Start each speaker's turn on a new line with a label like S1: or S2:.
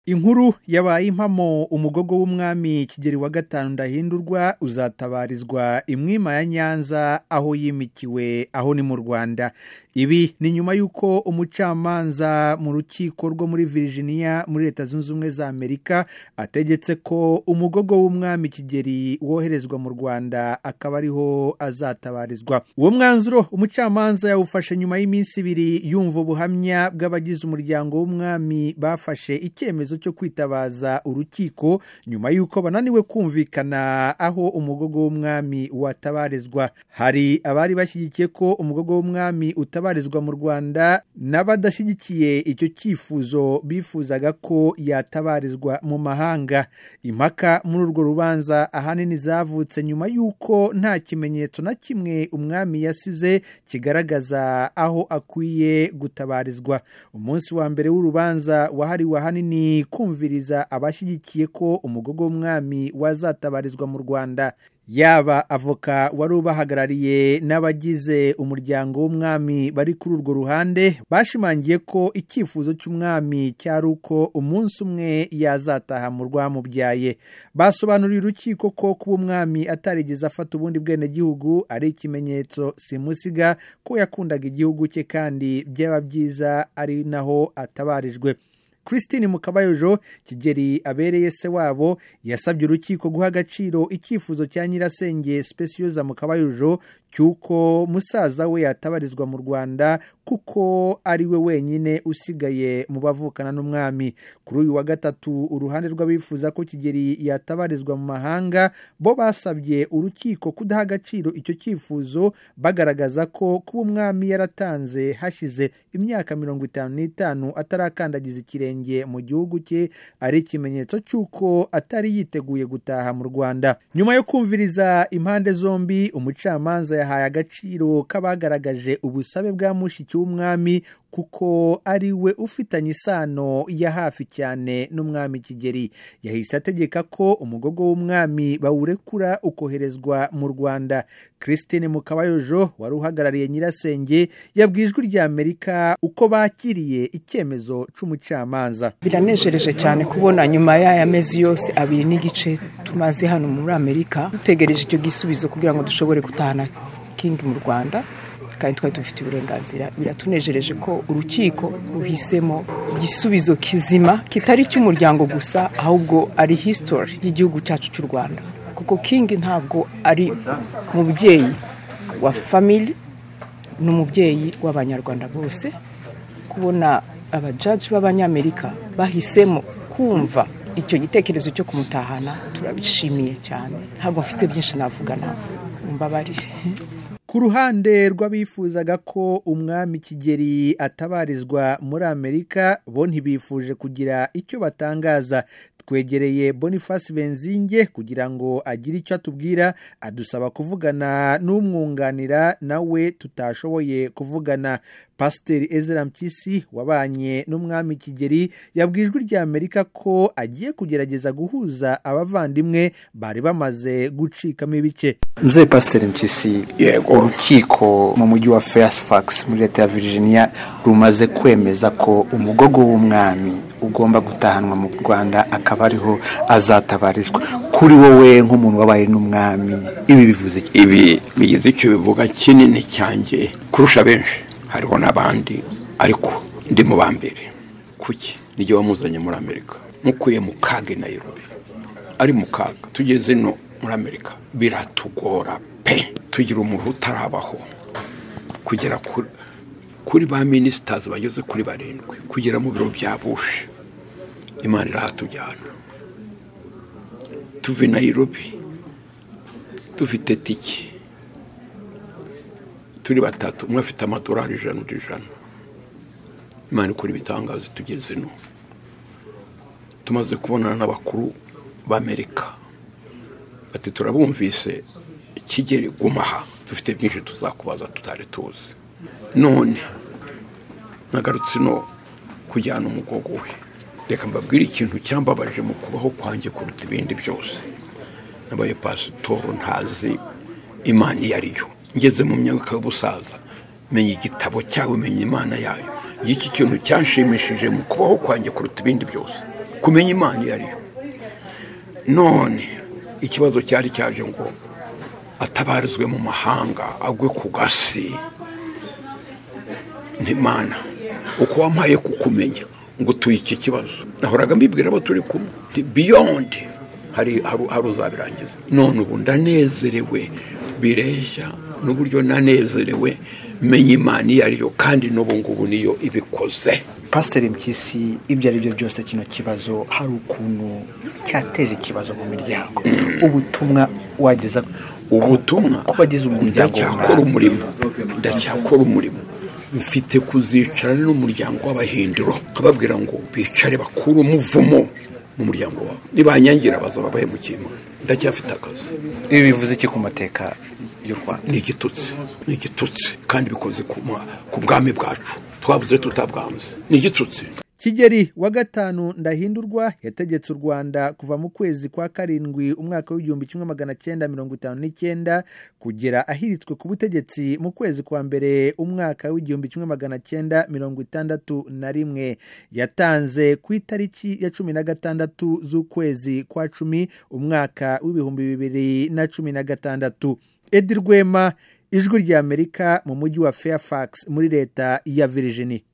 S1: inkuru yabaye impamo umugogo w'umwami kigeri wa gatanu ndahindurwa uzatabarizwa imwima ya nyanza aho yimikiwe aho ni mu rwanda ibi ni nyuma y'uko umucamanza mu rukiko rwo muri virginia muri leta zunze ubumwe za amerika ategetse ko umugogo w'umwami kigeri woherezwa mu rwanda akaba ariho azatabarizwa uwo mwanzuro umucamanza yawufashe nyuma y'iminsi ibiri yumva ubuhamya bw'abagize umuryango w'umwami bafashe icyemezo cyo kwitabaza urukiko nyuma y'uko bananiwe kumvikana aho umugogo w'umwami watabarizwa hari abari bashyigikiye ko umugogo w'umwami utabarizwa mu rwanda n'abadashyigikiye icyo cyifuzo bifuzaga ko yatabarizwa mu mahanga impaka muri urwo rubanza ahanini zavutse nyuma y'uko nta kimenyetso na kimwe umwami yasize kigaragaza aho akwiye gutabarizwa umunsi wa mbere w'urubanza wahariwe ahanini kumviriza abashyigikiye ko umugogo w'umwami wazatabarizwa mu rwanda yaba avoka wari ubahagarariye n'abagize umuryango w'umwami bari kuri urwo ruhande bashimangiye ko icyifuzo cy'umwami cyari uko umunsi umwe yazataha mu rwamubyaye basobanuriye urukiko ko kuba umwami atarigeze afata ubundi bwenegihugu ari ikimenyetso simusiga ko yakundaga igihugu cye kandi byaba byiza ari naho atabarijwe christine mukabayojo kigeri abereye se wabo yasabye urukiko guha agaciro icyifuzo cya nyirasenge specioza mukabayojo cy'uko musaza we yatabarizwa mu rwanda kuko ari we wenyine usigaye mu bavukana n'umwami kuri uyu wa gatatu uruhande rw'abifuza ko kigeri yatabarizwa mu mahanga bo basabye urukiko kudaha agaciro icyo cyifuzo bagaragaza ko kuba umwami yaratanze hashize imyaka mirongo itanu n'itanu atarakandagiza ikirenge mu gihugu cye ari ikimenyetso cy'uko atari yiteguye gutaha mu rwanda nyuma yo kumviriza impande zombi umucamanza yahaye agaciro k'abagaragaje ubusabe bwa mushiki w'umwami kuko ari we ufitanye isano ya hafi cyane n'umwami kigeri yahise ategeka ko umugogo w'umwami bawurekura ukoherezwa mu rwanda christine mukabayojo wari uhagarariye nyirasenge yabwijwe rya amerika uko bakiriye icyemezo cy'umucamanza
S2: biranejereje cyane kubona nyuma y'aya mezi yose abiri n'igice tumaze hano muri amerika dutegereje icyo gisubizo kugira ngo dushobore gutahana kingi mu rwanda kandi twari dufite uburenganzira biratunejereje ko urukiko ruhisemo igisubizo kizima kitari icy'umuryango gusa ahubwo ari hisitori y'igihugu cyacu cy'u rwanda kuko kingi ntabwo ari umubyeyi wa famili ni umubyeyi w'abanyarwanda bose kubona abajaji b'abanyamerika bahisemo kumva icyo gitekerezo cyo kumutahana turabishimiye cyane ntabwo mfite byinshi navuga nawe mbabarire
S1: ku ruhande rw'abifuzaga ko umwami kigeri atabarizwa muri amerika bo ntibifuje kugira icyo batangaza twegereye boniface benzinge kugira ngo agire icyo atubwira adusaba kuvugana n'umwunganira nawe tutashoboye kuvugana pasiteri ezra mpyisi wabanye n'umwami kigeri yabwijwe irya amerika ko agiye kugerageza guhuza abavandimwe bari bamaze gucikamo ibice
S3: mzee pasiteri mpyisi urukiko mu mujyi wa fairfax muri leta ya virginia rumaze kwemeza ko umugogo w'umwami ugomba gutahanwa mu rwanda akaba ariho azatabarizwa kuri wowe nk'umuntu wabaye n'umwami ibi bivuze
S4: ibi bigize icyo bivuga kinini cyanjye kurusha benshi hariho n'abandi ariko ndi mu ba mbere kuki nijye wamuzanye muri amerika mukuye mu kaga i nayirobi ari mu kaga tugeze ino muri amerika biratugora pe tugira umuntu utarabaho kugera kuri ba minisitazi bageze kuri barindwi kugera mu biro bya bushe imana irahatujyana tuve i nayirobi dufite tike turi batatu umwe afite amadorari ijana undi ijana imana ikora ibitangazo tugeze no tumaze kubonana n'abakuru b'amerika bati turabumvise kigeri gumaha dufite byinshi tuzakubaza tutari tuzi none nagarutse no kujyana umugogo we reka mbabwire ikintu cyambabaje mu kubaho kwanjye kuruta ibindi byose nabaye pasitoro ntazi imana iyo ari yo ngeze mu myaka y'ubusaza menya igitabo cyawe menya imana yayo y'iki kintu cyanshimishije mu kubaho kwanjye kuruta ibindi byose kumenya imana iyo ari yo none ikibazo cyari cyaje ngo atabarizwe mu mahanga agwe ku gasi ntimana uko wampaye kukumenya ngo tuye iki kibazo nahoraga mbibwira abo turi kumwe biyondi hari hari- hari uzabirangiza none ubu ndanezerewe bireshya n'uburyo nanezerewe menya imana iyo ari yo kandi n'ubu ngubu niyo ibikoze
S3: pasiteri mpyisi ibyo ari byo byose kino kibazo hari ukuntu cyateje ikibazo mu miryango ubutumwa wageza
S4: ubutumwa
S3: ku bagize umuryango
S4: ndacyakora umurimo ndacyakora umurimo mfite kuzicarana n'umuryango w'abahindiro nkababwira ngo bicare bakure umuvumo mu muryango wabo nibanyangira bazaba bahemukiye imana ndacyafite akazi
S3: ibi bivuze iki ku mateka y'u rwanda
S4: ni igitutsi ni igitutsi kandi bikoze ku ma- ku bwami bwacu twabuze tutabwanze ni igitutsi
S1: kigeri wa gatanu ndahindurwa yategetse u rwanda kuva mu kwezi kwa karindwi umwaka w'igihumbi kimwe magana cyenda mirongo itanu n'icyenda kugera ahiritswe ku butegetsi mu kwezi kwa mbere umwaka w'igihumbi kimwe magana cyenda mirongo itandatu na rimwe yatanze ku itariki ya cumi na gatandatu z'ukwezi kwa cumi umwaka w'ibihumbi bibiri na cumi na gatandatu edi rwema ijwi ry'amerika mu mujyi wa fairfax muri leta ya virginia